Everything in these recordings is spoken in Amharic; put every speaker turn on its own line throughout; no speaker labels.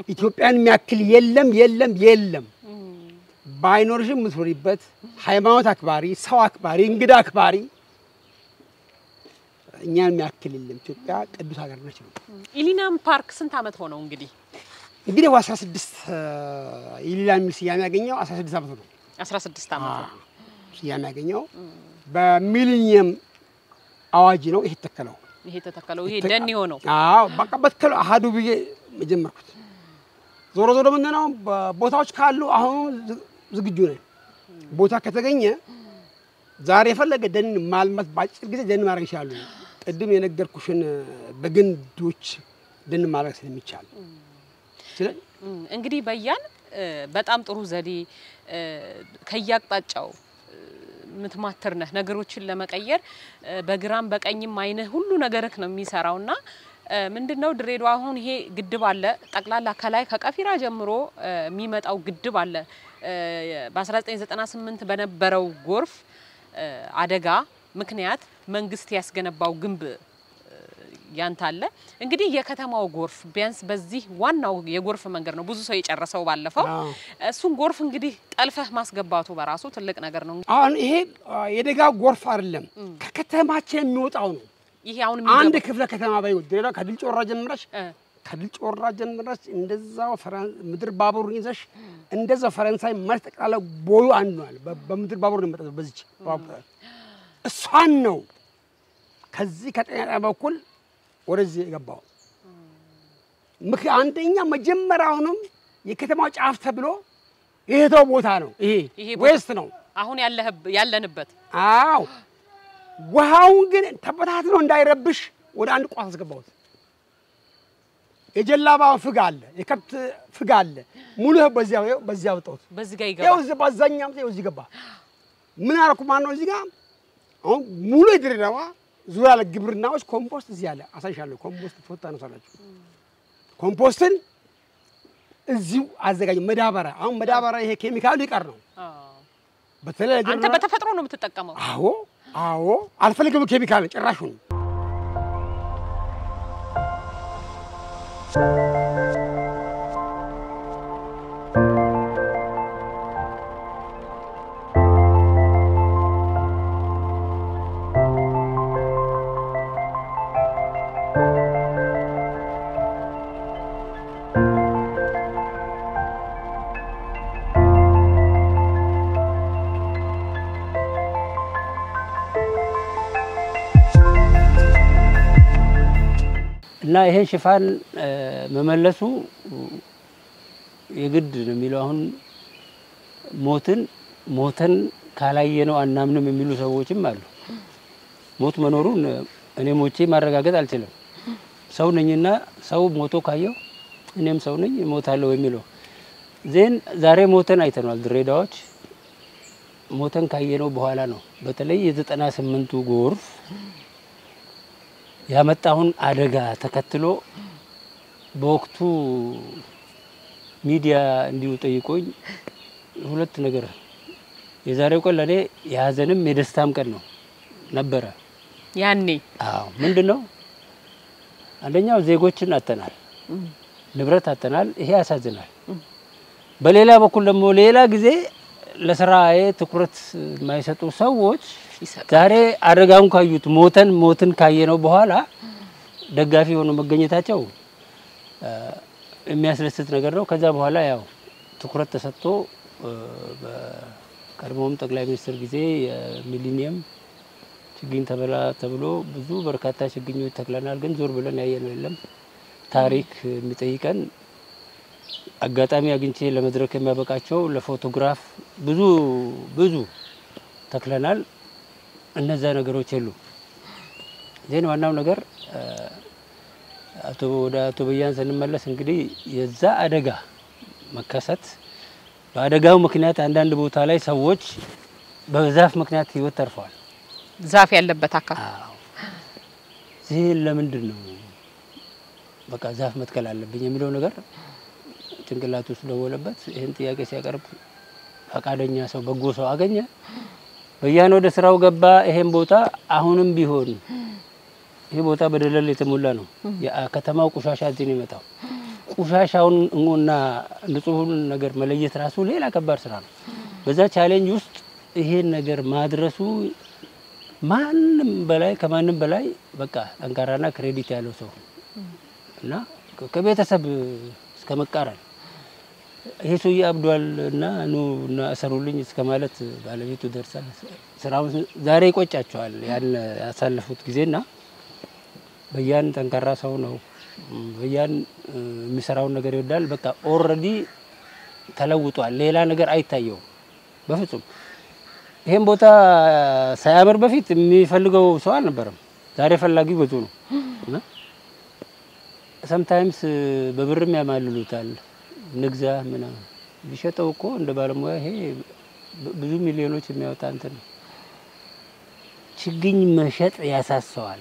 ኢትዮጵያን የሚያክል የለም የለም የለም። ባይኖርሽም የምትኖሪበት ሃይማኖት አክባሪ፣ ሰው አክባሪ፣ እንግዳ አክባሪ እኛን የሚያክል የለም። ኢትዮጵያ ቅዱስ ሀገር ነች ነው
ኢሊናም ፓርክ ስንት ዓመት ሆነው እንግዲህ?
እንግዲህ ወ 16 የሌላ የሚል ስያሜ ያገኘው 16 ዓመቱ ነው
16 ዓመት ነው።
ስያሜ ያገኘው በሚሊኒየም አዋጅ ነው ይሄ የተተከለው።
ይሄ ተተከለው ይሄ ደን የሆነው
አዎ በቃ በተከለው አሃዱ ብዬ የጀመርኩት። ዞሮ ዞሮ ምንድን ነው ቦታዎች ካሉ አሁን ዝ- ዝግጁ ነን። ቦታ ከተገኘ ዛሬ የፈለገ ደን ማልማት በአጭር ጊዜ ደን ማድረግ ይችላሉ። ቅድም የነገርኩሽን በግንዶች ደን ማድረግ ስለሚቻል ስለ-
እም፣ እንግዲህ በያን እ፣ በጣም ጥሩ ዘዴ እ፣ ከየአቅጣጫው እ፣ የምትማትር ነህ ነገሮችን ለመቀየር እ፣ በግራም በቀኝም አይንህ ሁሉ ነገርህ ነው የሚሰራውና እ፣ ምንድነው ድሬዳዋ አሁን ይሄ ግድብ አለ ጠቅላላ ከላይ ከቀፊራ ጀምሮ እ፣ የሚመጣው ግድብ አለ እ፣ በ1998 በነበረው ጎርፍ እ፣ አደጋ ምክንያት መንግስት ያስገነባው ግንብ ያንተ አለ እንግዲህ የከተማው ጎርፍ ቢያንስ በዚህ ዋናው የጎርፍ መንገድ ነው ብዙ ሰው የጨረሰው ባለፈው
አዎ።
እሱን ጎርፍ እንግዲህ ጠልፈህ ማስገባቱ በራሱ ትልቅ ነገር ነው።
አሁን ይሄ የደጋ ጎርፍ አይደለም ከከተማችን የሚወጣው ነው።
ይሄ አሁን
አንድ
የሚገባው-
ክፍለ ከተማ ባይ ድሬዳዋ ከድል ጮራ ጀምረሽ
እ፣
ከድል ጮራ ጀምረሽ እንደዛው ፈረን- ምድር ባቡር ይዘሽ እንደዛው ፈረንሳይ ማለት ጠቅላላ ቦዩ አንድ ነው አለ። በ- በምድር ባቡር ነው የመጣው በዚች ባቡር እሷን ነው ከዚህ ከጤና ጣቢያ በኩል ወደዚህ የገባው። ምክ አንደኛ መጀመሪያውንም የከተማው ጫፍ ተብሎ የሄደው ቦታ ነው። ይሄ
ይሄ ቦታ-
ዌስት ነው።
አሁን ያለህብ- ያለንበት
አዎ ውሃውን ግን ተበታትኖ እንዳይረብሽ ወደ አንድ ቋት አስገባሁት። የጀላባ ፍግ አለ፣ የከብት ፍግ አለ። ሙሉ ይኸው በዚያ ይኸው በዚያ አወጣሁት።
በዚህ ጋር
ይኸው
ይገባል።
እዚህ በዛኛም ይኸው እዚህ ገባ። ምን አደረኩ ማለት ነው? እዚህ ጋር አሁን ሙሉ የድሬዳዋ ዙሪያ ለግብርናዎች ኮምፖስት እዚህ አለ። አሳይሻለሁ። ኮምፖስት ፎቶ ታነሳላችሁ። ኮምፖስትን እዚሁ አዘጋጅ። መዳበሪያ አሁን መዳበሪያ ይሄ ኬሚካሉ ይቀር ነው።
አዎ።
በተለይ
አንተ
ለግብርና-
በተፈጥሮ ነው የምትጠቀመው።
አዎ አዎ፣ አልፈልግም ኬሚካል ጭራሹን።
እና ይሄን ሽፋን እ፣ መመለሱ የግድ ነው የሚለው አሁን ሞትን ሞተን ካላየነው አናምንም የሚሉ ሰዎችም አሉ። ሞት መኖሩን እኔ ሞቼ ማረጋገጥ አልችልም። ሰው ነኝና ሰው ሞቶ ካየው እኔም ሰው ነኝ እሞታለሁ የሚለው ዜን ዛሬ ሞተን አይተነዋል። ድሬዳዎች ሞተን ካየነው በኋላ ነው በተለይ የዘጠና ስምንቱ ጎርፍ ያመጣውን አደጋ ተከትሎ በወቅቱ ሚዲያ እንዲሁ ጠይቆኝ ሁለት ነገር የዛሬው ቀን ለእኔ የሀዘንም የደስታም ቀን ነው ነበረ።
ያኔ
አዎ ምንድን ነው አንደኛው ዜጎችን አተናል፣ ንብረት አተናል። ይሄ ያሳዝናል። በሌላ በኩል ደግሞ ሌላ ጊዜ ለስራዬ ትኩረት የማይሰጡ ሰዎች
ይሰጣል።
ዛሬ አደጋውን ካዩት ሞተን ሞትን ካየነው በኋላ ደጋፊ ሆኖ መገኘታቸው እ፣ የሚያስደስት ነገር ነው። ከዛ በኋላ ያው ትኩረት ተሰጥቶ እ፣ በቀድሞውም ጠቅላይ ሚኒስትር ጊዜ የሚሊኒየም ችግኝ ተበላ ተብሎ ብዙ በርካታ ችግኞች ተክለናል። ግን ዞር ብለን ያየነው የለም። ታሪክ የሚጠይቀን አጋጣሚ አግኝቼ ለመድረክ የሚያበቃቸው ለፎቶግራፍ ብዙ ብዙ ተክለናል። እነዛ ነገሮች የሉ። ዜን ዋናው ነገር እ፣ አቶ ወደ አቶ በያን ስንመለስ እንግዲህ የዛ አደጋ መከሰት በአደጋው ምክንያት አንዳንድ ቦታ ላይ ሰዎች በዛፍ ምክንያት ህይወት ተርፈዋል።
ዛፍ ያለበት አካባቢ
አዎ ይህን ለምንድን ነው በቃ ዛፍ መትከል አለብኝ የሚለው ነገር ጭንቅላት ውስጥ ደወለበት። ይህን ጥያቄ ሲያቀርብ ፈቃደኛ ሰው በጎ ሰው አገኘ። በያን ወደ ስራው ገባ። ይሄን ቦታ አሁንም ቢሆን ይሄ ቦታ በደለል የተሞላ ነው። የከተማው ቆሻሻ እዚህ ነው ይመጣው። ቆሻሻውን እና ንጹሑን ነገር መለየት ራሱ ሌላ ከባድ ስራ ነው። በዛ ቻሌንጅ ውስጥ ይሄን ነገር ማድረሱ ማንም በላይ ከማንም በላይ በቃ ጠንካራና ክሬዲት ያለው ሰው እና ከቤተሰብ እስከ መቃረን ይሄ ሰውዬ አብዷል እና ኑ እና እሰሩልኝ እስከ ማለት ባለቤቱ ደርሳ ስራውን ዛሬ ይቆጫቸዋል ያን ያሳለፉት ጊዜና በያን ጠንካራ ሰው ነው። በያን የሚሰራውን ነገር ይወዳል። በቃ ኦልሬዲ ተለውጧል። ሌላ ነገር አይታየውም በፍጹም። ይሄን ቦታ ሳያምር በፊት የሚፈልገው ሰው አልነበረም። ዛሬ ፈላጊው ብዙ ነው እና ሰምታይምስ በብርም ያማልሉታል። ንግዛ ምናምን ቢሸጠው እኮ እንደ ባለሙያ ይሄ ብዙ ሚሊዮኖች የሚያወጣ እንትን ነው። ችግኝ መሸጥ ያሳሰዋል።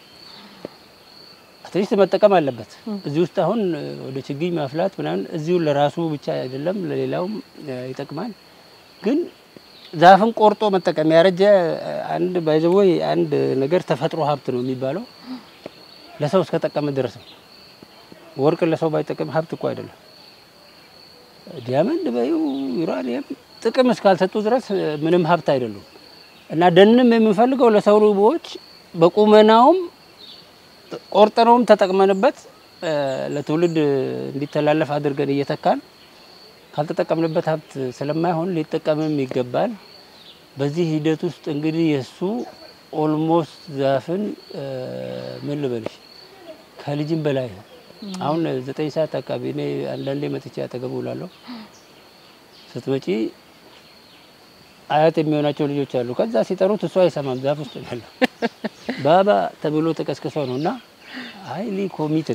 አትሊስት መጠቀም አለበት። እዚህ ውስጥ አሁን ወደ ችግኝ ማፍላት ምናምን እዚሁ ለራሱ ብቻ አይደለም ለሌላውም ይጠቅማል። ግን ዛፍን ቆርጦ መጠቀም ያረጀ አንድ ባይዘወይ አንድ ነገር ተፈጥሮ ሀብት ነው የሚባለው ለሰው እስከጠቀመ ድረስ ነው። ወርቅ ለሰው ባይጠቅም ሀብት እኮ አይደለም። ዲያመንድ በዩ ዩራኒየም ጥቅም እስካልሰጡ ድረስ ምንም ሀብት አይደሉም። እና ደንም የምንፈልገው ለሰው ልቦች በቁመናውም ቆርጠነውም ተጠቅመንበት ለትውልድ እንዲተላለፍ አድርገን እየተካን ካልተጠቀምንበት ሀብት ስለማይሆን ሊጠቀምም ይገባል። በዚህ ሂደት ውስጥ እንግዲህ የእሱ ኦልሞስት ዛፍን ምን ልበልሽ ከልጅም በላይ ነው። አሁን ዘጠኝ ሰዓት አካባቢ እኔ አንዳንዴ መጥቼ አጠገቡ እውላለሁ። ስትመጪ አያት የሚሆናቸው ልጆች አሉ። ከዛ ሲጠሩት እሱ አይሰማም። ዛፍ ውስጥ ነው ያለው። ባባ ተብሎ ተቀስቅሰው ነው እና ሀይሊ ኮሚትድ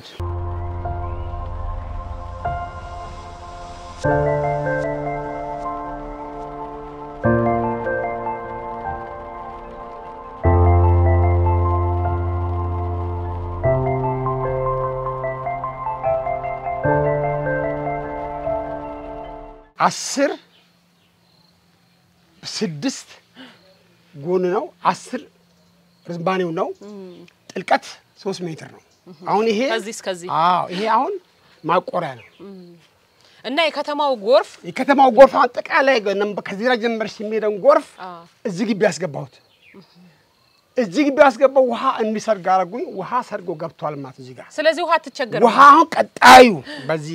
አስር ስድስት ጎን ነው። አስር ርዝባኔው ነው። ጥልቀት ሶስት ሜትር ነው። አሁን ይሄ
ከዚህ እስከዚህ
አዎ ይሄ አሁን ማቆሪያ ነው።
እና የከተማው ጎርፍ
የከተማው ጎርፍ አጠቃላይ ከዚራ ጀመርሽ የሚሄደውን ጎርፍ
አ፣
እዚህ ግቢ ያስገባሁት እዚህ ግቢ ያስገባው ውሃ እንዲሰርግ አረጉኝ። ውሃ ሰርጎ ገብቷል ማለት እዚህ ጋር
ስለዚህ ውሃ አትቸገርም።
ውሃ አሁን ቀጣዩ በዚህ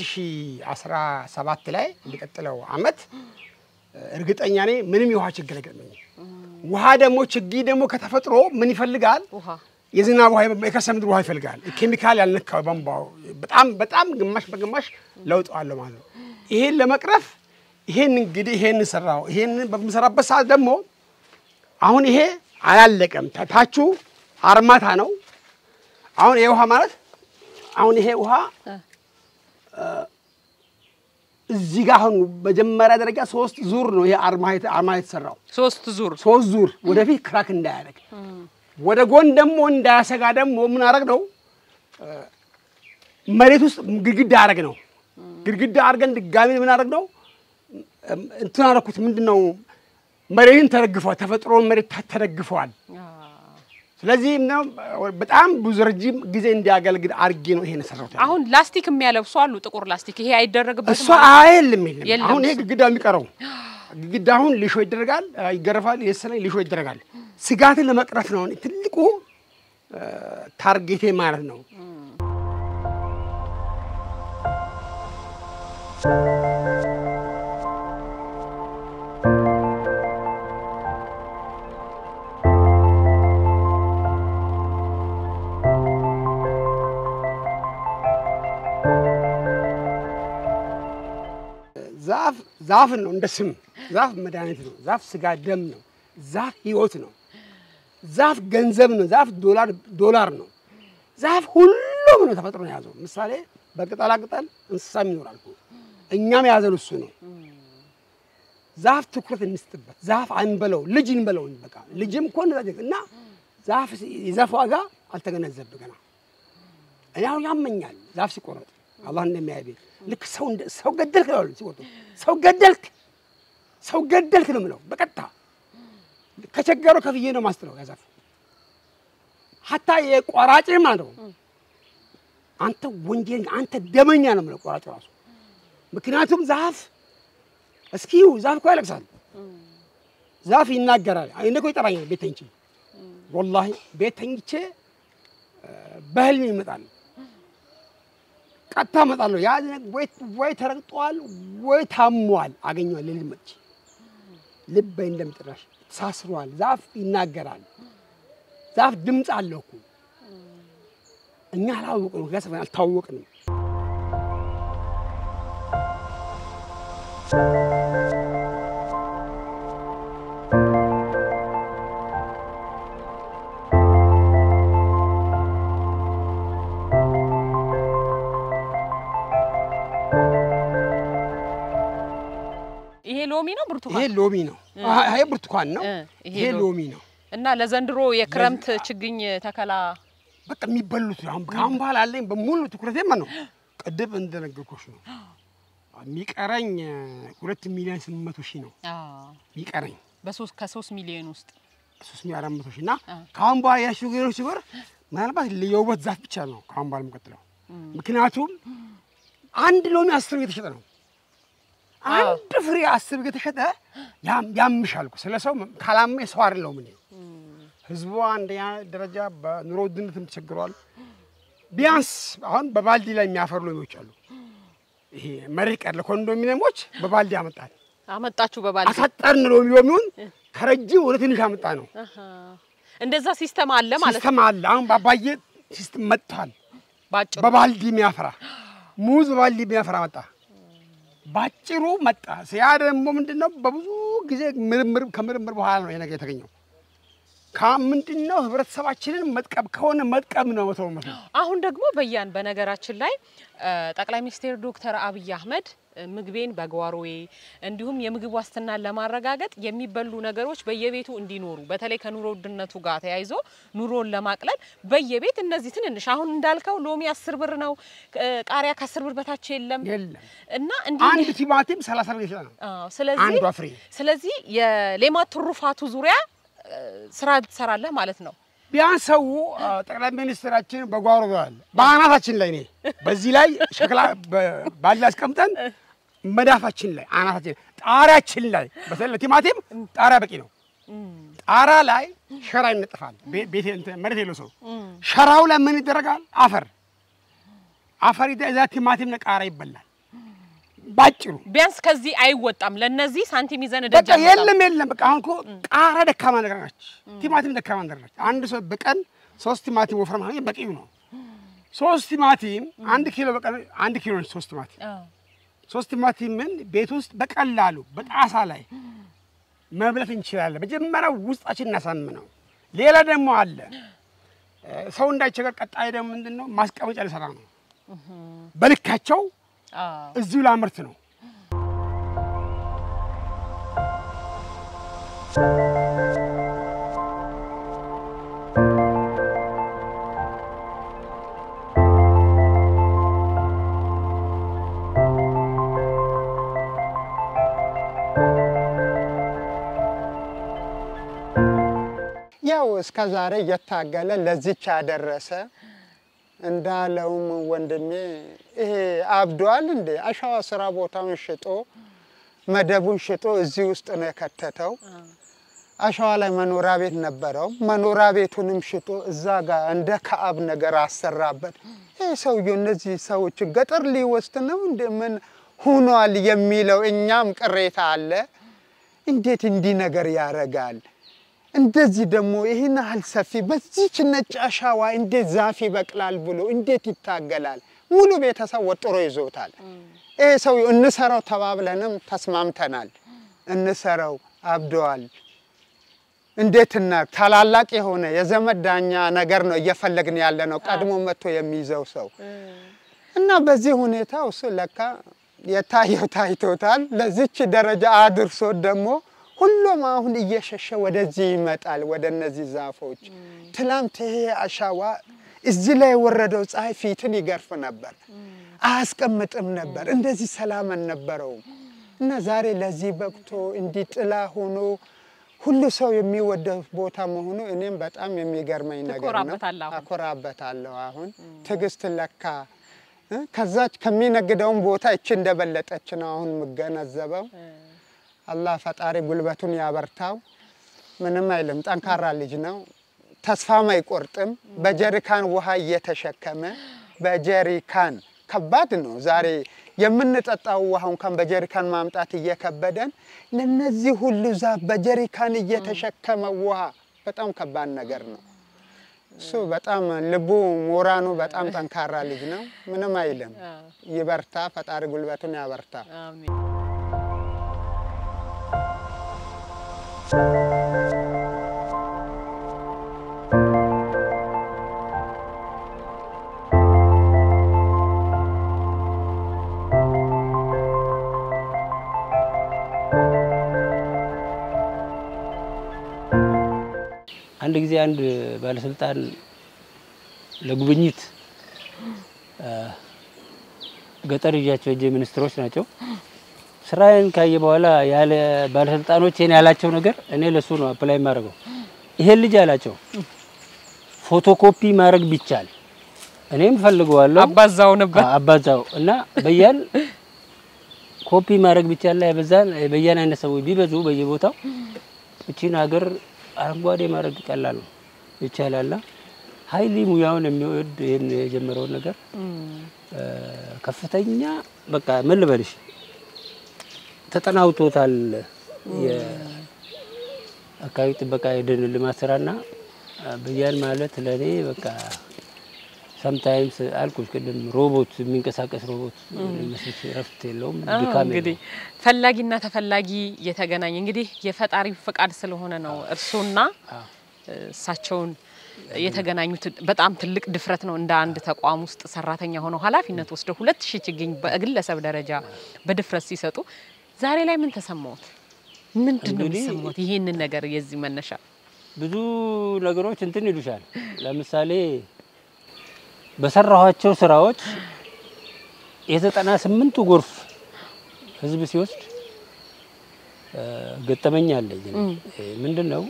2017 ላይ የሚቀጥለው አመት እርግጠኛ ነኝ ምንም የውሃ ችግር አይገጥመኝም። ውሃ ደግሞ ችግኝ ደግሞ ከተፈጥሮ ምን ይፈልጋል?
ውሃ
የዝናብ ውሃ የከርሰ ምድር ውሃ ይፈልጋል። ኬሚካል ያልነካው ቧንቧው በጣም በጣም ግማሽ በግማሽ ለውጥ አለው ማለት ነው። ይሄን ለመቅረፍ ይሄን እንግዲህ ይሄን ሰራው። ይሄን በምሰራበት ሰዓት ደግሞ አሁን ይሄ አላለቀም። ታቹ አርማታ ነው። አሁን ይሄ ውሃ ማለት አሁን ይሄ ውሃ እዚህ ጋር አሁን መጀመሪያ ደረጃ ሶስት ዙር ነው ይሄ አርማ አርማ የተሰራው
ሶስት ዙር
ሶስት ዙር ወደፊት ክራክ እንዳያደርግ ወደ ጎን ደግሞ እንዳያሰጋ ደግሞ ምን አረግ ነው መሬት ውስጥ ግድግዳ አረግ ነው። ግድግዳ አድርገን ድጋሚ ምን አረግ ነው እንትን አረኩት። ምንድን ነው መሬትን ተደግፈዋል። ተፈጥሮን መሬት ተደግፈዋል። ስለዚህ ምነው በጣም ብዙ ረጅም ጊዜ እንዲያገለግል አድርጌ ነው ይሄን የሰራሁት።
አሁን ላስቲክ የሚያለብሱ አሉ፣ ጥቁር ላስቲክ። ይሄ አይደረግበትም።
እሷ አይልም የለም።
የለም
አሁን ይሄ
እሱ።
ግድግዳ የሚቀረው ግድግዳ አሁን ሊሾ ይደረጋል፣ ይገረፋል፣ የሰለ ሊሾ ይደረጋል። ስጋትን ለመቅረፍ ነው አሁን ትልቁ እ፣ ታርጌቴ ማለት ነው። ዛፍ ዛፍን ነው እንደ ስም ዛፍ መድኃኒት ነው። ዛፍ ስጋ ደም ነው። ዛፍ ህይወት ነው። ዛፍ ገንዘብ ነው። ዛፍ ዶላር ዶላር ነው። ዛፍ ሁሉም ነው ተፈጥሮ ነው የያዘው። ምሳሌ በቅጠላ ቅጠል እንስሳም ይኖራል እኮ። እኛም የያዘን እሱ ነው። ዛፍ ትኩረት እንስጥበት። ዛፍ አንበለው ልጅ እንበለው በቃ ልጅም እኮ እንደዛ እና ዛፍ የዛፍ ዋጋ አልተገነዘብ ገና እኔ አሁን ያመኛል ዛፍ ሲቆረጥ አላህ እንደሚያይ ቤት ልክ ሰው እንደ ሰው ገደልክ ነው ያሉት ሲቆርጡ ሰው ገደልክ ሰው ገደልክ ነው የምለው በቀጥታ ከቸገረው ከፍዬ ነው ማስጥለው ያ ዛፍ ሀታ የቆራጭ ማለት ነው አንተ ወንጀል አንተ ደመኛ ነው የምለው ቆራጩ ራሱ። ምክንያቱም ዛፍ እስኪ ዛፍ እኮ ያለቅሳል፣ ዛፍ ይናገራል። እኔ እኮ ይጠራኛል ቤት ተኝቼ፣ ወላሂ ቤት ተኝቼ በህልሜ ይመጣል። ቀጥታ እመጣለሁ። ያ ወይ ወይ ተረግጧል ወይ ታሟል፣ አገኘዋል። ሌሊት መጥቼ ልቤ እንደምጥራሽ ተሳስሯል። ዛፍ ይናገራል። ዛፍ ድምፅ አለው እኮ እኛ አላወቅንም፣ ከሰፈን አልታወቅንም።
ይሄ ሎሚ ነው
ይሄ
ብርቱካን
ሎሚ ነው። ይሄ ብርቱካን ነው።
እ፣ ይሄ
ይሄ
ሎ-
ሎሚ ነው።
እና ለዘንድሮ የክረምት ችግኝ ተከላ
በቃ የሚበሉት አሁን ከአሁን በኋላ አለኝ በሙሉ ትኩረቴ ማ ነው ቅድም እንደነገርኩሽ ነው የሚቀረኝ ሁለት ሚሊዮን ስምንት መቶ ሺህ ነው የሚቀረኝ
በሶስት ከሶስት ሚሊዮን ውስጥ
ሶስት ሚሊዮን አራት መቶ ሺህ እና ከአሁን በኋላ ያሽ ነገሮች ሲወር ምናልባት የውበት ዛፍ ብቻ ነው ከአሁን በኋላ የምቀጥለው። ምክንያቱም አንድ ሎሚ አስር ብር የተሸጠ ነው። አንድ ፍሬ አስር ብር የተሸጠ ያም- ያምሻል እኮ ስለ ሰው ካላመ ሰው አይደለሁም እኔ። ህዝቡ አንደኛ ደረጃ በኑሮ ውድነትም ተቸግሯል። ቢያንስ አሁን በባልዲ ላይ የሚያፈሩ ሎሚዎች አሉ። ይሄ መሬት ቀር ለኮንዶሚኒየሞች በባልዲ ያመጣል።
አመጣችሁ በባል
አሳጠርን ሎሚ ሎሚውን ከረጅም ወደ ትንሽ አመጣ ነው።
እንደዛ ሲስተም አለ ማለት ነው።
ሲስተም አለ። አሁን በአባዬ ሲስተም መጥቷል።
ባጭሩ
በባልዲ የሚያፈራ ሙዝ በባልዲ የሚያፈራ መጣ። ባጭሩ መጣ። ያ ደግሞ ምንድን ነው? በብዙ ጊዜ ምርምር ከምርምር በኋላ ነው ይሄ ነገር የተገኘው። ከምንድን ነው ህብረተሰባችንን መጥቀም ከሆነ መጥቀም ነው መቶ በመቶ።
አሁን ደግሞ በያን በነገራችን ላይ እ፣ ጠቅላይ ሚኒስትር ዶክተር አብይ አህመድ እ፣ ምግቤን በጓሮዬ እንዲሁም የምግብ ዋስትናን ለማረጋገጥ የሚበሉ ነገሮች በየቤቱ እንዲኖሩ በተለይ ከኑሮ ውድነቱ ጋር ተያይዞ ኑሮን ለማቅለል በየቤት እነዚህ ትንንሽ አሁን እንዳልከው ሎሚ አስር ብር ነው፣ እ፣ ቃሪያ ከአስር ብር በታች የለም
የለም
እና እንዲህ
አንድ ቲማቲም ሰላሳ ብር ይችላል ነው
አዎ፣ ስለዚህ
አንዷ ፍሬ።
ስለዚህ የሌማት ትሩፋቱ ዙሪያ እ፣ ስራ ትሰራለህ ማለት ነው።
ቢያንስ ሰው አ፣ ጠቅላይ ሚኒስትራችን በጓሮ ብለዋል። በአናታችን ላይ እኔ በዚህ ላይ ሸክላ በ- ባሊ አስቀምጠን መዳፋችን ላይ አናታችን ጣሪያችን ላይ በተለይ ቲማቲም ጣሪያ በቂ ነው። ጣራ ላይ ሸራ ይነጥፋል። ቤ- ቤት እንትን መሬት የለው ሰው ሸራው ላይ ምን ይደረጋል? አፈር አፈር ይደ- እዛ ቲማቲም ቃሪያ ይበላል። ባጭሩ
ቢያንስ ከዚህ አይወጣም። ለነዚህ ሳንቲም ይዘን
በቃ
ደጃ
የለም የለም። በቃ አሁን እኮ ቃሪያ ደካማ ነገር ነች፣ ቲማቲም ደካማ ነገር ነች። አንድ ሰው በቀን ሶስት ቲማቲም ወፍረም ማግኘት በቂው ነው። ሶስት ቲማቲም አንድ ኪሎ በቀን አንድ ኪሎ ነች። ሶስት ቲማቲም ሶስት ቲማቲምን ቤት ውስጥ በቀላሉ በጣሳ ላይ መብለት እንችላለን። መጀመሪያ ውስጣችን እናሳምነው። ሌላ ደግሞ አለ እ፣ ሰው እንዳይቸገር። ቀጣይ ደግሞ ምንድን ነው ማስቀመጫ ልሰራ ነው። በልካቸው እዚሁ ላምርት ነው።
ያው እስከ ዛሬ እየታገለ ለዚች ያደረሰ እንዳለውም ወንድሜ ይሄ አብዷል እንዴ አሸዋ ስራ ቦታውን ሽጦ መደቡን ሽጦ እዚህ ውስጥ ነው የከተተው። አሸዋ ላይ መኖሪያ ቤት ነበረው። መኖሪያ ቤቱንም ሽጦ እዛ ጋር እንደ ከአብ ነገር አሰራበት። ይህ ሰውዬው እነዚህ ሰዎች ገጠር ሊወስድ ነው እንደ ምን ሁኗል የሚለው እኛም ቅሬታ አለ። እንዴት እንዲህ ነገር ያደርጋል? እንደዚህ ደግሞ ይህን ያህል ሰፊ በዚች ነጭ አሻዋ እንዴት ዛፍ ይበቅላል ብሎ እንዴት ይታገላል? ሙሉ ቤተሰብ ወጥሮ ይዞታል። ይህ ሰው እንሰራው ተባብለንም ተስማምተናል። እንሰራው አብደዋል። እንዴት እና ታላላቅ የሆነ የዘመድ ዳኛ ነገር ነው እየፈለግን ያለ ነው። ቀድሞ መጥቶ የሚይዘው ሰው እና በዚህ ሁኔታ እሱ ለካ የታየው ታይቶታል። ለዚች ደረጃ አድርሶት ደግሞ ሁሉም አሁን እየሸሸ ወደዚህ ይመጣል፣ ወደ እነዚህ ዛፎች። ትላንት ይሄ አሻዋ እዚህ ላይ የወረደው ፀሐይ ፊትን ይገርፍ ነበር፣ አያስቀምጥም ነበር፣ እንደዚህ ሰላም አልነበረውም። እና ዛሬ ለዚህ በቅቶ እንዲህ ጥላ ሆኖ ሁሉ ሰው የሚወደው ቦታ መሆኑ እኔም በጣም የሚገርመኝ ነገር ነው።
ትኮራበታለህ አሁን?
አኮራበታለሁ። አሁን ትዕግስት ለካ እ ከዛች ከሚነግደውን ቦታ እቺ እንደበለጠች ነው አሁን የምገነዘበው። አላህ ፈጣሪ ጉልበቱን ያበርታው። ምንም አይልም። ጠንካራ ልጅ ነው። ተስፋም አይቆርጥም። በጀሪካን ውሃ እየተሸከመ በጀሪካን ከባድ ነው። ዛሬ የምንጠጣው ውሃ እንኳን በጀሪካን ማምጣት እየከበደን ለነዚህ ሁሉ ዛፍ በጀሪካን እየተሸከመ ውሃ በጣም ከባድ ነገር ነው። እሱ በጣም ልቡ ሞራኑ በጣም ጠንካራ ልጅ ነው። ምንም አይልም። ይበርታ። ፈጣሪ ጉልበቱን ያበርታ።
አሜን።
አንድ ጊዜ አንድ ባለስልጣን ለጉብኝት አ፣ ገጠር ይዣቸው ሄጄ ሚኒስትሮች ናቸው። ስራዬን ካየ በኋላ ያለ ባለስልጣኖቼን ያላቸው ነገር እኔ ለሱ ነው አፕላይ የማደርገው። ይሄን ልጅ አላቸው ፎቶኮፒ ማድረግ ቢቻል እኔም ፈልገዋለሁ
አባዛው ነበር።
አ- አባዛው እና በያን ኮፒ ማድረግ ቢቻል ላይ በዛን በያን አይነት ሰዎች ቢበዙ በየቦታው እቺን ሀገር አረንጓዴ ማድረግ ቀላል ነው ይቻላልና ሀይሊ ሙያውን የሚወድ ይህን የጀመረውን ነገር እ፣ ከፍተኛ በቃ ምን ልበልሽ ተጠናውቶታል። የአካባቢ ጥበቃ የደን ልማት ስራና በያን ማለት ለእኔ በቃ ሰምታይምስ አልኩሽ ቅድም ሮቦት የሚንቀሳቀስ ሮቦት መስሎሽ እረፍት የለውም
አዎ፣
ድካም
እንግዲህ
የለውም።
ፈላጊና ተፈላጊ የተገናኘ እንግዲህ የፈጣሪ ፈቃድ ስለሆነ ነው እርሶና
አዎ።
እሳቸውን የተገናኙት በጣም ትልቅ ድፍረት ነው። እንደ አንድ ተቋም ውስጥ ሰራተኛ ሆነው ኃላፊነት ወስደው ሁለት ሺህ ችግኝ በግለሰብ ደረጃ በድፍረት ሲሰጡ ዛሬ ላይ ምን ተሰማዎት? ምንድን ነው
እንግዲህ-
የሚሰማዎት? ይሄንን ነገር የዚህ መነሻ
ብዙ ነገሮች እንትን ይሉሻል። ለምሳሌ በሰራኋቸው ስራዎች የዘጠና ስምንቱ ጎርፍ ህዝብ ሲወስድ እ፣ ገጠመኝ አለኝ። እኔ። እ፣ ምንድን ነው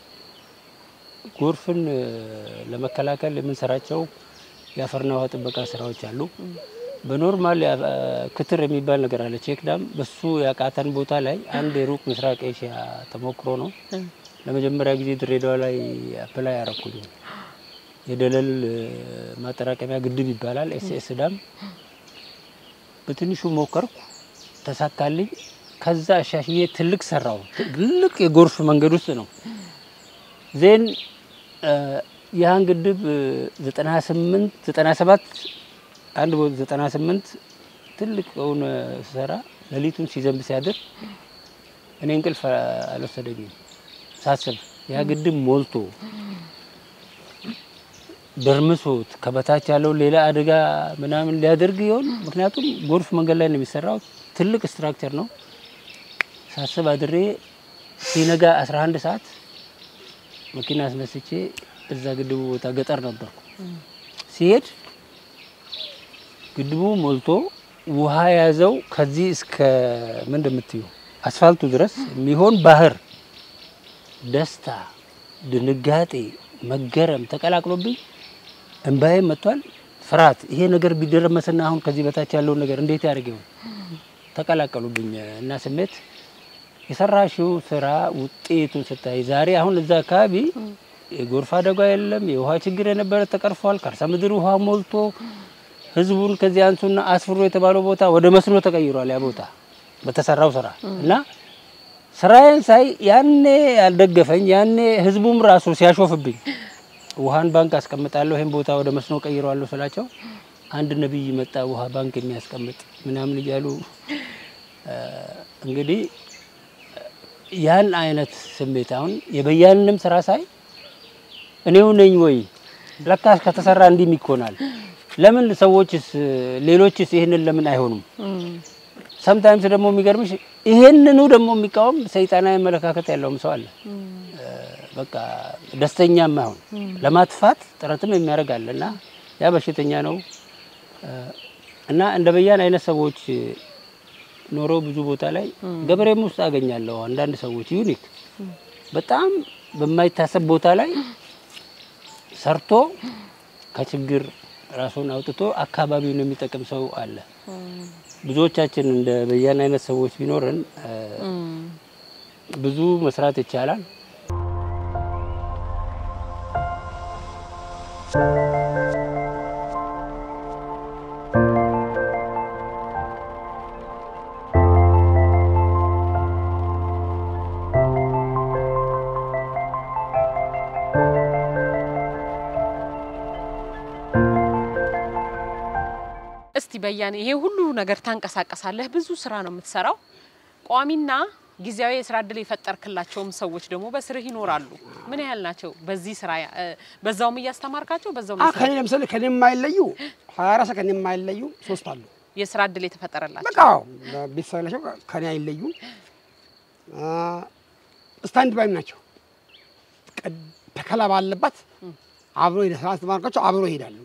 ጎርፍን እ፣ ለመከላከል የምንሰራቸው የአፈርና ውሃ ጥበቃ ስራዎች አሉ። በኖርማል ያ- እ፣ ክትር የሚባል ነገር አለ፣ ቼክ ዳም። በሱ ያቃተን ቦታ ላይ አንድ የሩቅ ምስራቅ ኤሽያ ተሞክሮ ነው። ለመጀመሪያ ጊዜ ድሬዳዋ ላይ አፕላይ ያረኩኝ የደለል እ፣ ማጠራቀሚያ ግድብ ይባላል። ኤስኤስ ዳም በትንሹ ሞከርኩ፣ ተሳካልኝ። ከዛ አሻሽዬ ትልቅ ሰራው። ትልቅ የጎርፍ መንገድ ውስጥ ነው። ዜን እ፣ ያን ግድብ ዘጠና ስምንት ዘጠና ሰባት አንድ ቦታ ዘጠና ስምንት ትልቅ የሆነ ስሰራ ሌሊቱን ሲዘንብ ሲያድር እኔ እንቅልፍ አልወሰደኝም ሳስብ ያ ግድብ ሞልቶ ደርምሶት ከበታች ያለው ሌላ አደጋ ምናምን ሊያደርግ ይሆን? ምክንያቱም ጎርፍ መንገድ ላይ ነው የሚሰራው። ትልቅ ስትራክቸር ነው። ሳስብ አድሬ ሲነጋ 11 ሰዓት መኪና አስነስቼ እዛ ግድቡ ቦታ ገጠር ነበርኩ። ሲሄድ ግድቡ ሞልቶ ውሃ የያዘው ከዚህ እስከ ምን እንደምትዩ አስፋልቱ ድረስ የሚሆን ባህር ደስታ፣ ድንጋጤ፣ መገረም ተቀላቅሎብኝ እንባዬ መጥቷል። ፍርሃት፣ ይሄ ነገር ቢደረመስና አሁን ከዚህ በታች ያለውን ነገር እንዴት ያደርግ ይሆን ተቀላቀሉብኝ እና ስሜት የሰራሽው ስራ ውጤቱን ስታይ ዛሬ አሁን እዛ አካባቢ የጎርፍ አደጋ የለም። የውሃ ችግር የነበረ ተቀርፏል። ከርሰ ምድር ውሃ ሞልቶ ህዝቡን ከዚህ አንሱና አስፍሮ የተባለው ቦታ ወደ መስኖ ተቀይሯል። ያ ቦታ በተሰራው ስራ እና ስራዬን ሳይ ያኔ ያልደገፈኝ ያኔ ህዝቡም ራሱ ሲያሾፍብኝ ውሃን ባንክ አስቀምጣለሁ ይህን ቦታ ወደ መስኖ ቀይረዋለሁ ስላቸው አንድ ነቢይ መጣ ውሃ ባንክ የሚያስቀምጥ ምናምን እያሉ እ፣ እንግዲህ ያን አይነት ስሜት አሁን የበያንንም ስራ ሳይ እኔው ነኝ ወይ ለካስ ከተሰራ እንዲህም ይኮናል። ለምን ሰዎችስ ሌሎችስ ይህንን ለምን አይሆኑም? ሰምታይምስ ደግሞ የሚገርምሽ ይሄንኑ ደግሞ የሚቃወም ሰይጣናዊ አመለካከት ያለውም ሰው አለ። በቃ ደስተኛ ማይሆን ለማጥፋት ጥረትም የሚያደርግ አለ እና ያ በሽተኛ ነው እና እንደ በያን አይነት ሰዎች ኖረው ብዙ ቦታ ላይ ገበሬም ውስጥ አገኛለሁ። አንዳንድ ሰዎች ዩኒክ በጣም በማይታሰብ ቦታ ላይ ሰርቶ ከችግር ራሱን አውጥቶ አካባቢውን የሚጠቅም ሰው አለ። ብዙዎቻችን እንደ በያን አይነት ሰዎች ቢኖርን እ፣ ብዙ መስራት ይቻላል።
እስቲ በያኔ ይሄ ሁሉ ነገር ታንቀሳቀሳለህ፣ ብዙ ስራ ነው የምትሰራው። ቋሚና ጊዜያዊ የስራ እድል የፈጠርክላቸውም ሰዎች ደግሞ በስርህ ይኖራሉ። ምን ያህል ናቸው? በዚህ ስራ እ፣ በዛውም እያስተማርካቸው በዛውም
አ
የስራ-
ከኔ ለምሳሌ ከኔ የማይለዩ ሀያ አራት ሰዓት ከኔ የማይለዩ ሶስት አሉ።
የስራ እድል የተፈጠረላቸው
በቃ ቤተሰብ ናቸው። ከኔ አይለዩ። ስታንድ ባይም ናቸው። ቀድ- ተከላ ባለባት አብሮ ሄደ ስራ አስተማርካቸው አብሮ ይሄዳሉ።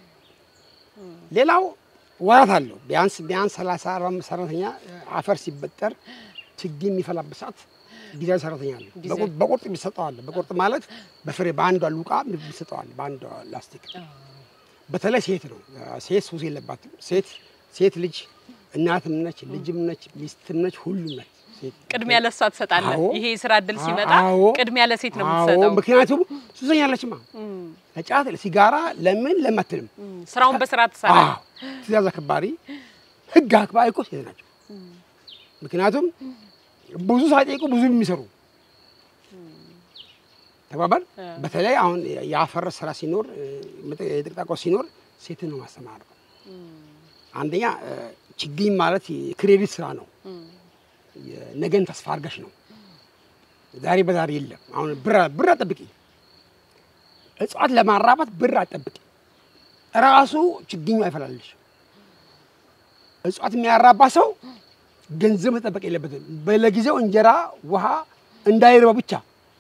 ሌላው ወራት አለው። ቢያንስ ቢያንስ ሰላሳ አርባ አምስት ሰራተኛ አፈር ሲበጠር ችግኝ የሚፈላበት ሰዓት ጊዜያዊ ሰራተኛ አለ።
ጊዜያዊ።
በቁርጥ- በቁርጥ የሚሰጠው አለ። በቁርጥ ማለት በፍሬ በአንዷ ሉቃ የሚሰጠው አለ። በአንዷ ላስቲክ በተለይ ሴት ነው። ሴት ሱስ የለባትም። ሴት ሴት ልጅ እናትም ነች፣ ልጅም ነች፣ ሚስትም ነች፣ ሁሉም ነች። ሴት
ቅድሚያ ለሷ ትሰጣለህ።
አዎ።
ይሄ የስራ እድል ሲመጣ
አዎ።
ቅድሚያ ለሴት ነው
አዎ፣
የምትሰጠው።
ምክንያቱም ሱሰኛ አለችማ። ለጫት ለሲጋራ ለምን ለማትልም
እም፣ ስራውን በስራ ትሰራለህ።
አዎ፣ ትእዛዝ አክባሪ ህግ አክባሪ እኮ ሴት ናቸው። ምክንያቱም ብዙ ሳይጠይቁ ብዙ የሚሰሩ ተባባል። በተለይ አሁን የአፈር ስራ ሲኖር የጥቅጣቆ ሲኖር ሴትን ነው ማስተማር። አንደኛ እ፣ ችግኝ ማለት የክሬዲት ስራ ነው። የነገን ተስፋ አድርገሽ ነው። ዛሬ በዛሬ የለም። አሁን ብር ብር አጠብቂ፣ እጽዋት ለማራባት ብር አጠብቂ። ራሱ ችግኙ አይፈላልሽ። እጽዋት የሚያራባ ሰው ገንዘብ መጠበቅ የለበትም። በለጊዜው እንጀራ፣ ውሃ እንዳይርበው ብቻ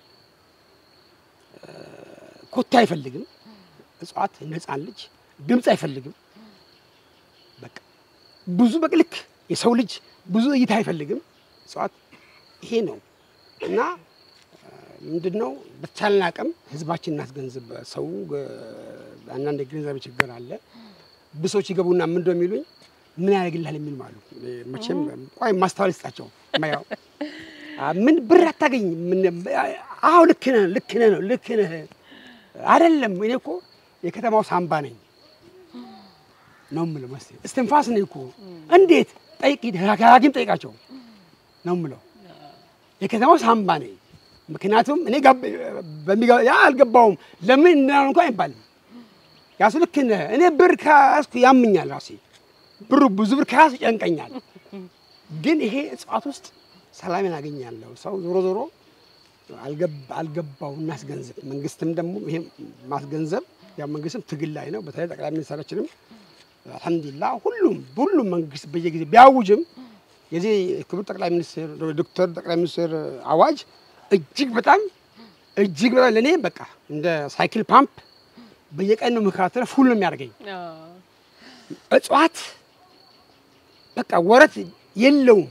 እ፣ ኮቴ አይፈልግም። እጽዋት ነፃን ልጅ ድምፅ አይፈልግም። በቃ ብዙ በቅልክ የሰው ልጅ ብዙ እይታ አይፈልግም። እጽዋት ይሄ ነው እና ምንድን ነው በተቻለን አቅም ህዝባችን እናስገንዝብ። ሰው እ፣ አንዳንድ የግንዛቤ ችግር አለ። ብሶች ይገቡና ምን እንደው የሚሉኝ ምን ያደርግልሃል የሚል አሉ። እ፣ መቼም ቆይ ማስተዋል ይስጣቸው። ማያው አ፣ ምን ብር አታገኝ ምን አዎ ልክ ነህ ልክ ነህ ነው ልክ ነህ አይደለም። እኔ እኮ የከተማው ሳምባ ነኝ ነው የምለው። መስ እስትንፋስ ነኝ እኮ እንዴት ጠይቅ ሂድ ሐኪም ጠይቃቸው ነው የምለው። የከተማው ሳምባ ነኝ። ምክንያቱም እኔ ጋብ በሚገባ ያ አልገባውም ለምን እንዳሉ እንኳን አይባልም። ያሱ ልክ ነህ። እኔ ብር ከያዝኩ ያምኛል ራሴ ብሩ ብዙ ብር ከያዝኩ ይጨንቀኛል። ግን ይሄ እጽዋት ውስጥ ሰላሜን አገኛለሁ። ሰው ዞሮ ዞሮ አልገባ- አልገባው እናስገንዝብ። መንግስትም ደግሞ ይሄ ማስገንዘብ ያው መንግስትም ትግል ላይ ነው። በተለይ ጠቅላይ ሚኒስትራችንም አልሐምዱሊላህ ሁሉም ሁሉም መንግስት በየጊዜ ቢያውጅም የዚህ ክቡር ጠቅላይ ሚኒስትር ዶክተር ጠቅላይ ሚኒስትር አዋጅ እጅግ በጣም እጅግ በጣም ለእኔ በቃ እንደ ሳይክል ፓምፕ በየቀን ነው መከታተል ፉል ነው የሚያደርገኝ።
አዎ።
እጽዋት በቃ ወረት የለውም፣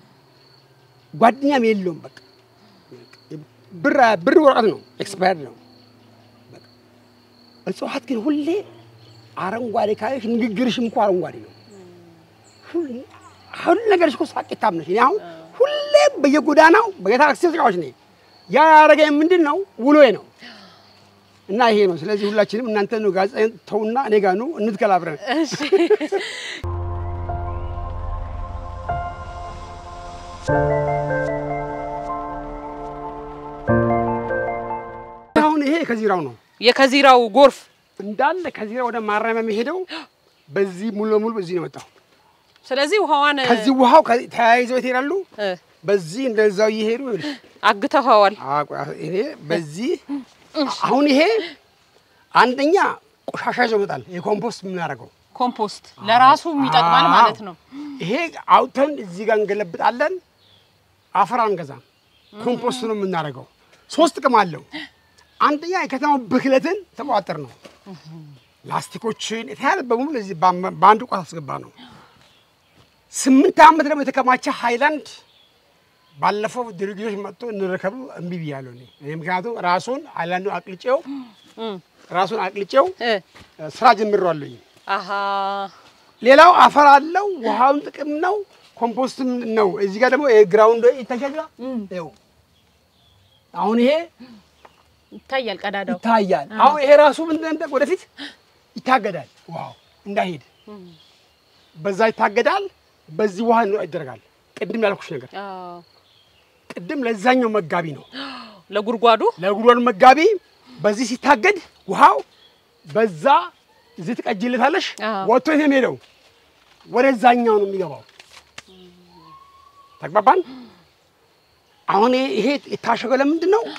ጓደኛም የለውም። በቃ ብር ብር ወረቀት ነው፣ ኤክስፓየርድ ነው። በቃ እጽዋት ግን ሁሌ አረንጓዴ ካለሽ ንግግርሽም እኮ አረንጓዴ ነው። ሁሉ- ሁሉ ነገርሽ እኮ ሳቂታም ነሽ። እኔ አሁን ሁሌም በየጎዳናው በየታክሲ ተጫዋች ነኝ። ያ ያደረገኝ ምንድን ነው ውሎዬ ነው እና ይሄ ነው። ስለዚህ ሁላችንም እናንተ ነው ጋዜጣ ተውና እኔ ጋር ኑ እንትከል አብረን።
እሺ
አሁን ይሄ ከዚራው ነው
የከዚራው ጎርፍ
እንዳለ ከዚራ ወደ ማረሚያ የሚሄደው በዚህ ሙሉ ለሙሉ በዚህ ነው የመጣው።
ስለዚህ ውሃዋን
ከዚህ ውሃው ከዚህ ተያይዘው የት ይሄዳሉ?
እ፣
በዚህ እንደዛው እየሄዱ ይኸውልሽ፣
አግተኸዋል።
አቋ ይሄ በዚህ አሁን ይሄ አንደኛ ቆሻሻ ይዞ ይመጣል። የኮምፖስት የምናደርገው
ኮምፖስት ለራሱ ይጠቅማል
አዎ።
ማለት ነው።
ይሄ አውጥተን እዚህ ጋር እንገለብጣለን። አፈር አንገዛም፣ ኮምፖስት ነው የምናደርገው። ሶስት ጥቅም አለው። አንደኛ የከተማው ብክለትን ተቆጣጠር ነው። ላስቲኮችን የተያለ በሙሉ እዚህ በአም- በአንድ ቋት አስገባ ነው። ስምንት ዓመት ደግሞ የተከማቸ ሃይላንድ ባለፈው ድርጅቶች መጥቶ እንረከቡ እምቢ ብያለሁ እኔ እኔ ምክንያቱም ራሱን አይላንዱ አቅልጬው
እም፣
ራሱን አቅልጬው
እ፣
እ፣ ስራ ጀምሬዋለሁኝ።
አሀ
ሌላው አፈር አለው፣ ውሃውን ጥቅም ነው፣ ኮምፖስትም ነው። እዚህ ጋር ደግሞ ግራውንድ ይታያል። ይኸው አሁን ይሄ
ይታያል ቀዳዳው።
ይታያል። አሁን ይሄ ራሱ ምንድን ነው ወደፊት ይታገዳል። ውሃው እንዳይሄድ በዛ ይታገዳል። በዚህ ውሃ ነው ይደረጋል። ቅድም ያልኩሽ ነገር
አዎ፣
ቅድም ለዛኛው መጋቢ ነው
ለጉድጓዱ
ለጉድጓዱ መጋቢ በዚህ ሲታገድ ውሃው በዛ እዚህ ትቀጅልታለሽ።
አዎ።
ወጥቶ የት ነው የሚሄደው? ወደዛኛው ነው የሚገባው። ተግባባን? አሁን ይሄ- ይሄ የታሸገው ለምንድን ነው?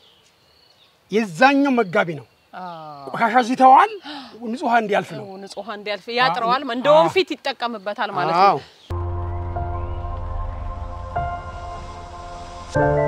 የዛኛው መጋቢ ነው።
አዎ፣
ቆሻሻ እዚህ ይተዋል፣ ንጹህ ውሃ እንዲያልፍ ነው።
ንጹህ እንዲያልፍ ያጥረዋል። እንደ
አዎ።
ወንፊት ይጠቀምበታል ማለት ነው።
አዎ።